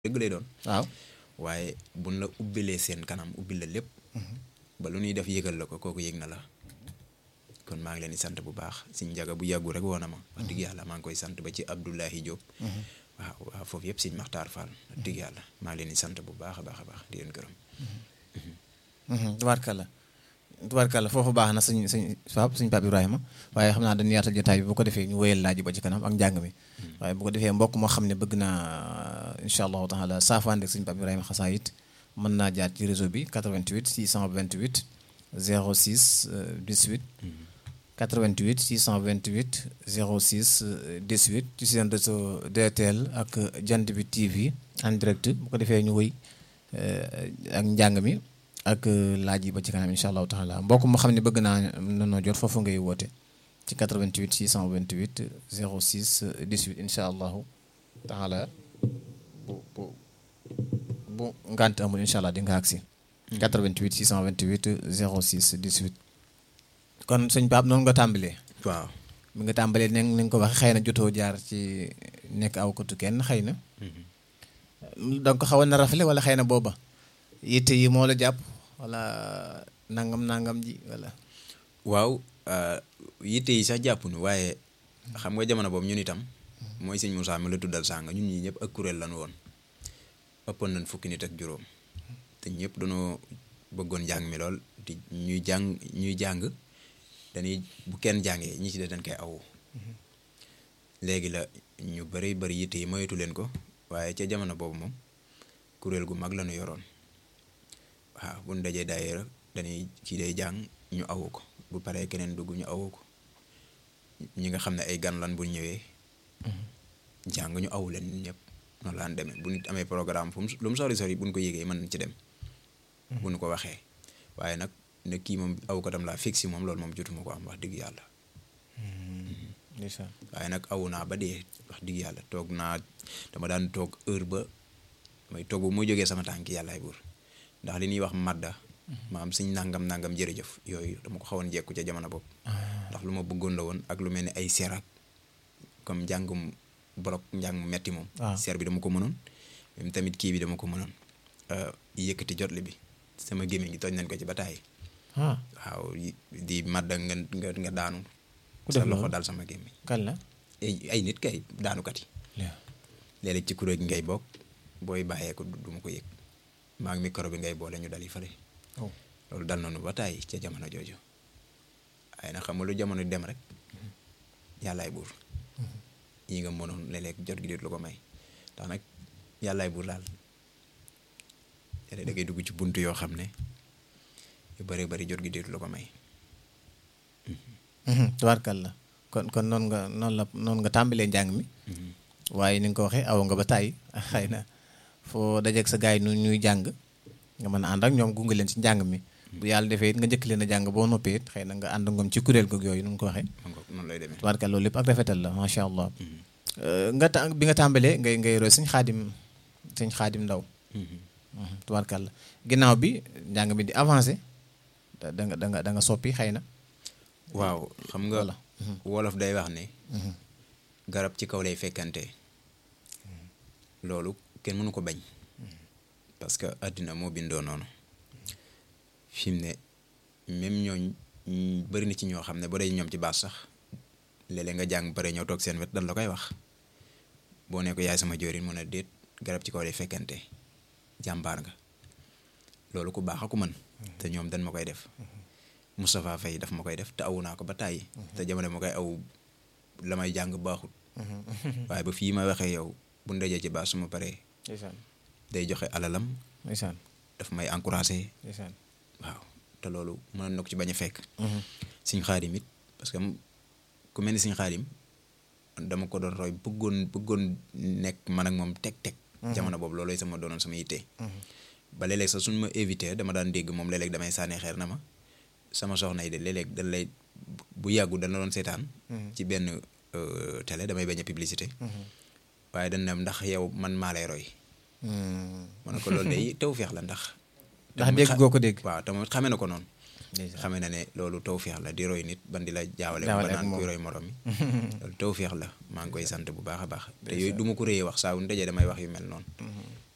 dëgg lay doon waaw waaye buñ la ubbilee seen kanam ubbil la lépp ba lu ñuy def yëgal la ko kooku yëg na la kon maa ngi leen di sant bu baax si njaga bu yàggu rek woona ma wax dëgg yàlla maa ngi koy sant ba ci Abdoulahi Diop waaw waaw foofu yëpp siñ Maxtaar Fall wax dëgg yàlla maa ngi leen di sant bu baax a baax a baax di leen gërëm tubaarkalla tubaarkalla foofu baax na suñ suñ Pape suñ Pape Ibrahima waaye xam naa dañu yaatal jotaay bi bu ko defee ñu wéyal laaj ba ci kanam ak njàng mi waaye bu ko defee mbokk moo xam ne bëgg naa incha allahu taala saafaan ak suñ Pape Ibrahima xasaayit mën naa jaar ci réseau bi 88 628 06 18 88 628 06 18 ci seen réseau DTL ak jant bi TV en direct bu ko defee ñu wëy ak njàng mi ak laaj yi ba ci kanam incha allahu taala mbokk moo xam ne bëgg naa nanoo jot foofu ngay woote ci 88 628 06 18 incha allahu taala bu bu bu ngant amul incha allah di nga agsi 88 628 06 18 kon sëñ Pape noonu nga tàmbalee waaw mi nga tàmbalee ne ni nga ko waxee xëy na jotoo jaar ci nekk aw kotu kenn xëy na donc ko xawoon na rafle wala xëy na booba yitte yi moo la jàpp wala nangam nangam ji wala waaw yitte yi sax jàppunu waaye xam nga jamono boobu ñun itam mooy sëñ Moussa mi la tuddal sànga ñun ñii ñëpp ak kuréel lan woon ëppoon nañ fukki nit ak juróom te ñëpp dañoo bëggoon njàng mi lool di ñuy jàng ñuy jàng dañuy bu kenn jàngee ñi ci des dañ koy awu léegi la ñu bëri bëri yitte yi moytu leen ko waaye ca jamono boobu moom kuréel gu mag la ñu yoroon waaw bu ñu dajee daayira dañuy ci day jàng ñu awu ko bu paree keneen dugg ñu awu ko ñi nga xam ne ay gan lan bu ñëwee jàng ñu awu leen ñun ñëpp noonu laan demee bu nit amee programme fu mu lu mu sori sori bu ñu ko yégee mën nañ ci dem bu ñu ko waxee waaye nag ne kii moom aw ko tam laa fixé moom loolu moom jotuma ko am wax dëgg yàlla waaye nag awu naa ba dee wax dëgg yàlla toog naa dama daan toog heure ba may toog bu mu jógee sama tànk yàllaay buur ndax li ñuy wax madda maam suñ nangam nangam jërëjëf yooyu dama ko xawoon jekku ca jamono boobu ndax lu ma bëggoon la woon ak lu mel ni ay serak comme njàngum bolok njàng mu metti moom seer bi dama ko mënoon même tamit kii bi dama ko mënoon yëkkati jotli bi sama gémmiñ gi tooñ nañ ko ci ba taay waaw di madda nga nga nga daanu sa loxo daal sama gémmiñ kan la ay nit kay daanukat yi léeg-léeg ci kuréel gi ngay bokk booy bàyyee ko du ma ko yëg maa ngi micro bi ngay boole ñu dal yi fale loolu dal nañu ba taay ca jamono jooju waaye nag xam nga lu jamono dem rek yàllaay buur yi nga mënoon léeg-léeg jot gi déet lu ko may ndax nag yàllaay buur daal léeg da ngay dugg ci bunt yoo xam ne yu bëree bëri jot gi déet lu ko may tubaarkal la kon kon noonu nga noonu la noonu nga tàmbalee njàng mi waaye ni nga ko waxee aw nga ba tàyyi xëy na foo dajeeg sa gars yi nu ñuy jàng nga mën a ànd ak ñoom gunge leen ci njàng mi bu yàlla defee it nga njëkk leen a jàng boo noppee it xëy na nga ànd ngoom ci kuréel goog yooyu nu nga ko waxee noonu lay demee tubaarkal loolu lépp ak rafetal la macha allah nga ta bi nga tàmbalee ngay ngay roy suñ xaadim suñ xaadim ndaw tubaarkal la ginnaaw bi njàng mi di avancé da nga da nga da nga soppi xëy na waaw xam nga wolof day wax ne garab ci kaw lay fekkante loolu kenn mënu ko bañ parce que àddina moo bindoo noonu fi mu ne même ñooñ bëri na ci ñoo xam ne boo dee ñoom ci baas sax léeg-léeg nga jàng bare ñëw toog seen wet dan la koy wax boo ne ko yaay sama joorin mun a déet garab ci kaw lay fekkante jàmbaar nga loolu ku baax a ku mën te ñoom dañ ma koy def Moustapha Faye daf ma koy def te awu naa ko ba tàyyi te jamono ma koy aw la may jàng baaxut waaye ba fii ma waxee yow bu ndajee ci baas su ma paree day joxe alalam daf may encouragé waaw te loolu mënoon na ko ci bañ a fekk siñ xaadim it parce que ku mel ni siñ xaadim dama ko doon roy bëggoon bëggoon nekk man ak moom teg-teg jamono boobu loolooy sama doonoon sama yitte ba léeg-léeg sax suñ ma éviter dama daan dégg moom léeg-léeg damay sànni xeer na ma sama soxna yi de léeg-léeg dañ lay bu yàggu dana doon seetaan ci benn télé damay bañ a publicité waaye dañ ne ndax yow man maa lay roy ma ne ko loolu day tawfeex la ndax ndax dégg goo ko dégg waaw tamit xamee na ko noonu xamee na ne loolu tawfeex la di roy nit ban di la jaawale ba naan kuy roy morom yi loolu tawfeex la maa ngi koy sant bu baax a baax te yooyu du ma ko réyee wax saa wu ñu dajee damay wax yu mel noonu